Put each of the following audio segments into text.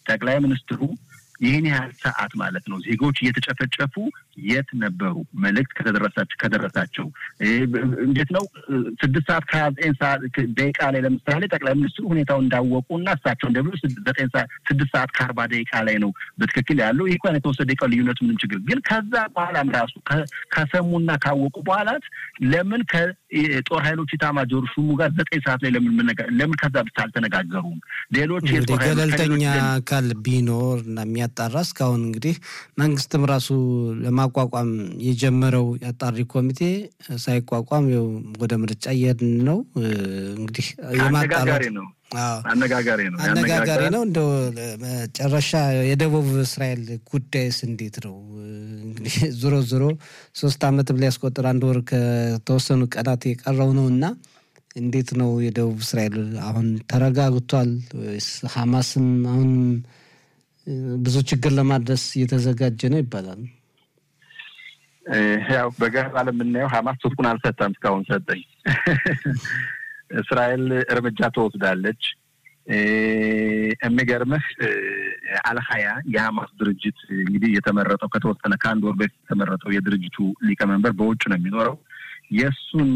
ጠቅላይ ሚኒስትሩ ይህን ያህል ሰዓት ማለት ነው ዜጎች እየተጨፈጨፉ የት ነበሩ? መልእክት ከተደረሳቸው ከደረሳቸው እንዴት ነው ስድስት ሰዓት ከሀያ ዘጠኝ ሰዓት ደቂቃ ላይ ለምሳሌ ጠቅላይ ሚኒስትሩ ሁኔታውን እንዳወቁ እና እሳቸው እንደብሎ ዘጠኝ ሰዓት ስድስት ሰዓት ከአርባ ደቂቃ ላይ ነው በትክክል ያለው። ይህ እንኳን የተወሰደ ደቂቃ ልዩነቱ ምንም ችግር ግን ከዛ በኋላም ራሱ ከሰሙና ካወቁ በኋላት ለምን ከጦር ኃይሎች ኢታማዦር ሹሙ ጋር ዘጠኝ ሰዓት ላይ ለምን ለምን ከዛ ብቻ አልተነጋገሩም? ሌሎች ገለልተኛ አካል ቢኖር እና የሚያጣራ እስካሁን እንግዲህ መንግስትም ራሱ ለማቋቋም የጀመረው የአጣሪ ኮሚቴ ሳይቋቋም ው ወደ ምርጫ እየሄድን ነው። እንግዲህ አነጋጋሪ ነው አነጋጋሪ ነው አነጋጋሪ ነው። እንደው መጨረሻ የደቡብ እስራኤል ጉዳይስ እንዴት ነው? እንግዲህ ዞሮ ዞሮ ሶስት ዓመትም ሊያስቆጥር አንድ ወር ከተወሰኑ ቀናት የቀረው ነው እና እንዴት ነው የደቡብ እስራኤል አሁን ተረጋግቷል ወይስ ሀማስም አሁን ብዙ ችግር ለማድረስ እየተዘጋጀ ነው ይባላል። ያው በገባ ለምናየው ሀማስ ትጥቁን አልሰጠም፣ እስካሁን ሰጠኝ። እስራኤል እርምጃ ትወስዳለች። የሚገርምህ አልሀያ የሀማስ ድርጅት እንግዲህ የተመረጠው ከተወሰነ ከአንድ ወር በፊት የተመረጠው የድርጅቱ ሊቀመንበር በውጭ ነው የሚኖረው የእሱን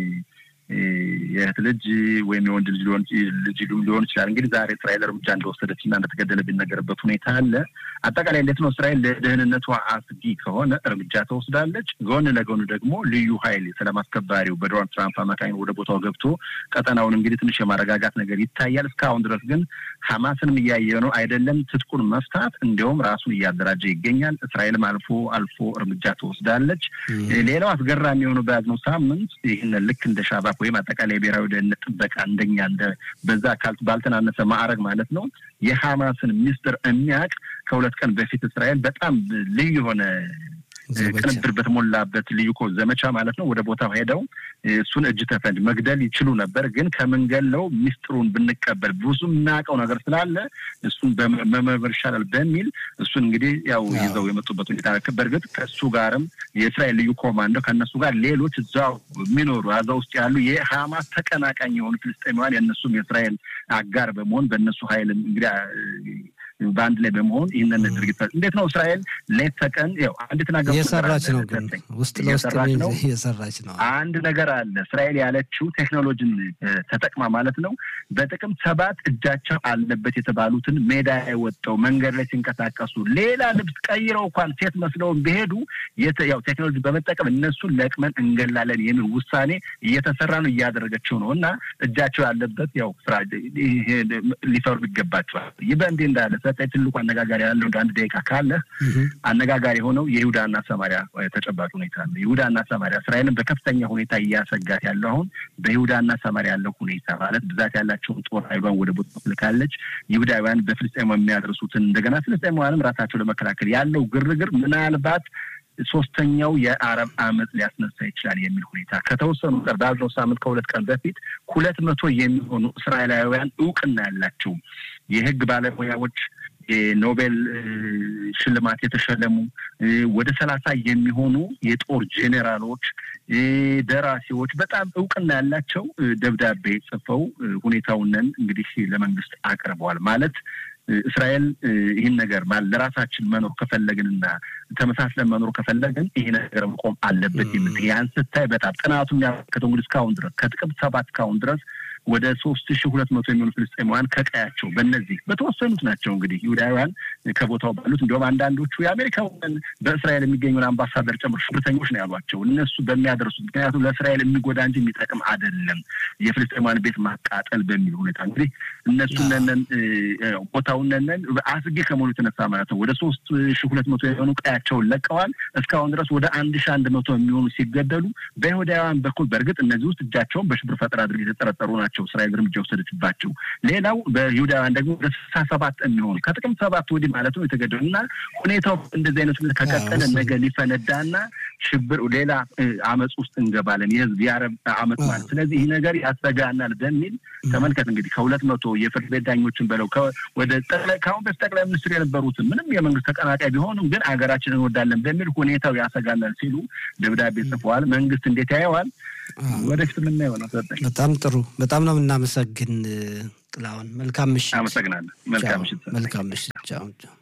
የእህት ልጅ ወይም የወንድ ልጅ ልጅ ሊሆን ይችላል። እንግዲህ ዛሬ እስራኤል እርምጃ እንደወሰደች እና እንደተገደለ ቢነገርበት ሁኔታ አለ። አጠቃላይ እንዴት ነው እስራኤል ለደህንነቷ አስጊ ከሆነ እርምጃ ተወስዳለች። ጎን ለጎን ደግሞ ልዩ ኃይል ሰላም አስከባሪው በዶናልድ ትራምፕ አማካኝ ወደ ቦታው ገብቶ ቀጠናውን እንግዲህ ትንሽ የማረጋጋት ነገር ይታያል። እስካሁን ድረስ ግን ሀማስንም እያየ ነው አይደለም ትጥቁን መፍታት እንዲያውም ራሱን እያደራጀ ይገኛል። እስራኤልም አልፎ አልፎ እርምጃ ትወስዳለች። ሌላው አስገራሚ የሆነው በያዝነው ሳምንት ይህን ልክ እንደ ሻባክ ወይም አጠቃላይ የብሔራዊ ደህንነት ጥበቃ እንደኛ እንደ በዛ አካል ባልተናነሰ ማዕረግ ማለት ነው የሀማስን ሚስጥር የሚያውቅ ከሁለት ቀን በፊት እስራኤል በጣም ልዩ የሆነ ቅንብር በተሞላበት ልዩ ኮ ዘመቻ ማለት ነው ወደ ቦታው ሄደው እሱን እጅ ተፈንጅ መግደል ይችሉ ነበር። ግን ከምንገለው ሚስጥሩን ብንቀበል ብዙ የማያውቀው ነገር ስላለ እሱን መመርመር ይሻላል በሚል እሱን እንግዲህ ያው ይዘው የመጡበት ሁኔታ በእርግጥ ከእሱ ጋርም የእስራኤል ልዩ ኮማንዶ ከእነሱ ጋር ሌሎች እዛው የሚኖሩ አዛ ውስጥ ያሉ የሀማስ ተቀናቃኝ የሆኑ ፍልስጤማውያን የእነሱም የእስራኤል አጋር በመሆን በእነሱ ኃይል እንግዲህ በአንድ ላይ በመሆን ይህንን ድርጊት እንዴት ነው እስራኤል ሌት ተቀን ያው አንድ ተናገር እየሰራች ነው፣ ግን ውስጥ ለውስጥ እየሰራች ነው። አንድ ነገር አለ። እስራኤል ያለችው ቴክኖሎጂን ተጠቅማ ማለት ነው በጥቅምት ሰባት እጃቸው አለበት የተባሉትን ሜዳ ላይ ወጥተው መንገድ ላይ ሲንቀሳቀሱ ሌላ ልብስ ቀይረው እንኳን ሴት መስለውን ቢሄዱ ያው ቴክኖሎጂ በመጠቀም እነሱን ለቅመን እንገላለን የሚል ውሳኔ እየተሰራ ነው እያደረገችው ነው እና እጃቸው ያለበት ያው ስራ ሊፈሩ ይገባቸዋል። ይህ በእንዲህ እንዳለ ሰጠኝ ትልቁ አነጋጋሪ ያለው እንደ አንድ ደቂቃ ካለ አነጋጋሪ የሆነው የይሁዳና ሰማሪያ ተጨባጭ ሁኔታ ነው። ይሁዳና ሰማሪያ እስራኤልን በከፍተኛ ሁኔታ እያሰጋት ያለው አሁን በይሁዳና ሰማሪያ ያለው ሁኔታ ማለት ብዛት ያላቸውን ጦር ኃይሏን ወደ ቦታ ትልካለች። ይሁዳውያን በፍልስጤማ የሚያደርሱትን እንደገና ፍልስጤማውያንም ራሳቸው ለመከላከል ያለው ግርግር ምናልባት ሶስተኛው የአረብ አመፅ ሊያስነሳ ይችላል የሚል ሁኔታ ከተወሰኑ ቀር ባለው ሳምንት ከሁለት ቀን በፊት ሁለት መቶ የሚሆኑ እስራኤላውያን እውቅና ያላቸው የህግ ባለሙያዎች የኖቤል ሽልማት የተሸለሙ ወደ ሰላሳ የሚሆኑ የጦር ጄኔራሎች፣ ደራሲዎች በጣም እውቅና ያላቸው ደብዳቤ ጽፈው ሁኔታውንን እንግዲህ ለመንግስት አቅርበዋል ማለት እስራኤል ይህን ነገር ማለት ለራሳችን መኖር ከፈለግንና ተመሳስለን መኖር ከፈለግን ይሄ ነገር መቆም አለበት የምት ያን ስታይ በጣም ጥናቱ የሚያመለክተው እንግዲህ እስካሁን ድረስ ከጥቅምት ሰባት እስካሁን ድረስ ወደ ሶስት ሺ ሁለት መቶ የሚሆኑ ፍልስጤማውያን ከቀያቸው በእነዚህ በተወሰኑት ናቸው እንግዲህ ይሁዳውያን ከቦታው ባሉት እንዲሁም አንዳንዶቹ የአሜሪካውን በእስራኤል የሚገኙን አምባሳደር ጨምሮ ሽብርተኞች ነው ያሏቸው እነሱ በሚያደርሱት ምክንያቱም ለእስራኤል የሚጎዳ እንጂ የሚጠቅም አይደለም የፍልስጤማውያን ቤት ማቃጠል በሚል ሁኔታ እንግዲህ እነሱ ነነን ቦታውን ነነን አስጊ ከመሆኑ የተነሳ ማለት ነው ወደ ሶስት ሺ ሁለት መቶ የሆኑ ቀያቸውን ለቀዋል። እስካሁን ድረስ ወደ አንድ ሺ አንድ መቶ የሚሆኑ ሲገደሉ በይሁዳውያን በኩል በእርግጥ እነዚህ ውስጥ እጃቸውን በሽብር ፈጠራ ድርጊት የተጠረጠሩ ናቸው እስራኤል እርምጃ ወሰደችባቸው። ሌላው በይሁዳውያን ደግሞ ወደ ስልሳ ሰባት የሚሆኑ ከጥቅምት ሰባት ወዲህ ማለት ነው የተገደሉ እና ሁኔታው እንደዚህ አይነት ከቀጠለ ነገ ሊፈነዳና ሽብር ሌላ አመፅ ውስጥ እንገባለን። የህዝብ የአረብ አመፅ ማለት ስለዚህ ይህ ነገር ያሰጋናል በሚል ተመልከት እንግዲህ ከሁለት መቶ የፍርድ ቤት ዳኞችን በለው ወደ ከአሁን በፊት ጠቅላይ ሚኒስትር የነበሩትን ምንም የመንግስት ተቀናቃይ ቢሆኑም ግን ሀገራችን እንወዳለን በሚል ሁኔታው ያሰጋናል ሲሉ ደብዳቤ ጽፈዋል። መንግስት እንዴት ያየዋል? ወደፊት የምናየው ነው። በጣም ጥሩ። በጣም ነው የምናመሰግን ጥላሁን መልካም ምሽት። አመሰግናለሁ። መልካም ምሽት። መልካም ምሽት። ቻው ቻው።